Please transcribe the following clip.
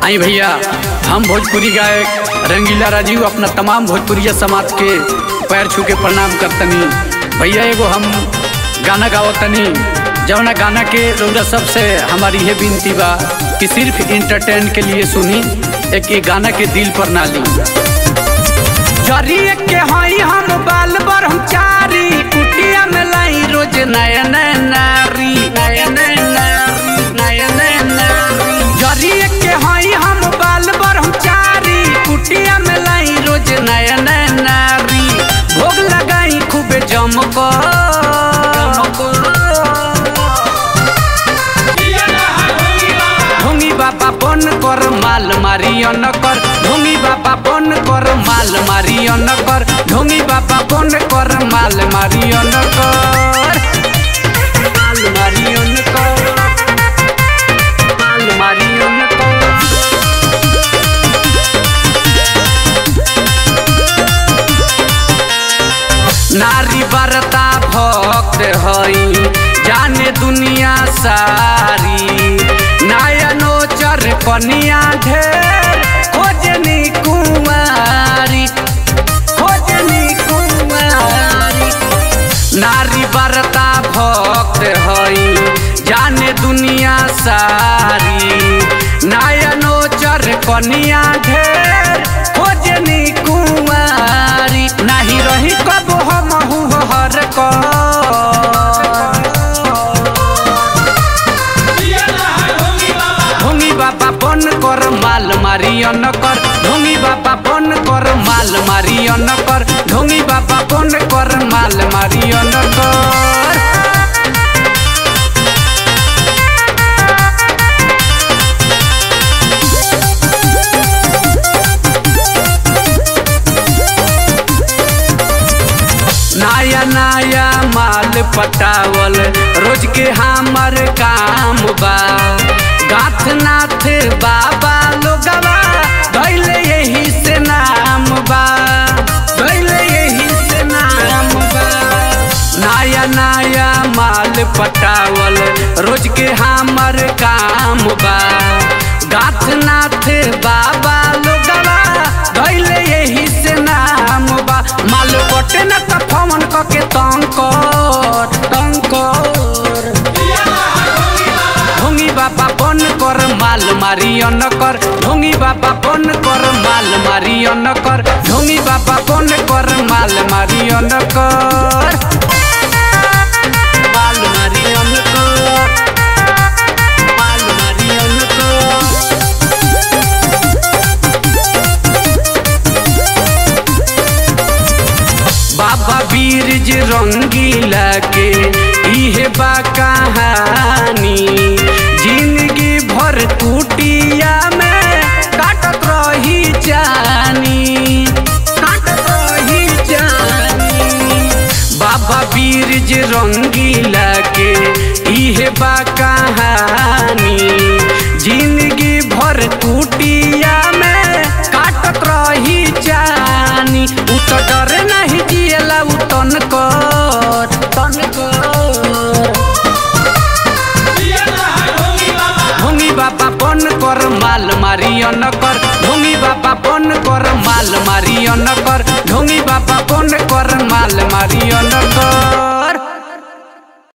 आई भैया हम भोजपुरी गायक रंगीला राजीव अपना तमाम भोजपुरिया समाज के पैर छू के प्रणाम करतनी भैया एगो हम गाना गावतनी जवना गाना के रौरा सबसे हमारी ये विनती बा कि सिर्फ इंटरटेन के लिए सुनी एक ये गाना के दिल पर ना ली जरिए के हई हम बाल ब्रह्मचारी कुटिया में लाई रोज नया नया नारी नया नया नारी नया नया नारी जरिए के हई हम बाल ब्रह्मचारी कुटिया में लाई रोज नया नया नारी भोग लगाई खूबे जमको ढोंगी बाबा बन कर माल मारियो न कर ढोंगी बाबा बन कर माल मारियो न कर ढोंगी बाबा बन कर माल मारियो न कर माल मारियो न कर माल मारियो न कर नारी बरता भक्त हई जाने दुनिया सारी नयनो चर कनिया ढेर खोजनी कुमारी खोजनी कुमारी नारी बरता भक्त हई जाने दुनिया सारी नयनो चर कनिया ढेर खोजनी कुमारी नहीं रही कब हम हर ढोंगी बाबा बन कर माल मारियो न कर ढोंगी बाबा बन कर माल मारियो न कर ढोंगी बाबा बन कर माल मारियो न कर नया नया माल पटावल रोज के हमर काम बा गाथ नाथ बाबा लोगवा दैले यही से नाम बा दैले यही से नाम बा नया नया माल पटावल रोज के हमर काम बा गाथ नाथ बाबा लोगवा दैले यही से नाम बा माल बटे न त फमन क के तंकर तंकर ढोंगी बाबा बन कर माल मारियो न कर ढोंगी बाबा बन कर माल मारियो न कर ढोंगी बाबा बन कर माल मारियो न कर माल मारियो न कर माल मारियो न कर बाबा बीरज रंगीला के इहे बा कहानी जिंदगी भर कुटिया में काटत रही जानी काटत रही जानी बाबा बीरज रंगीला के इहे बा कहानी जिंदगी भर कुटिया में काटत रही जानी उ तो डर नहीं जियला उ तन कर तन कर ढोंगी बाबा बन कर माल मारियो न कर ढोंगी बाबा बन कर माल मारियो न कर ढोंगी बाबा बन कर माल मारियो न कर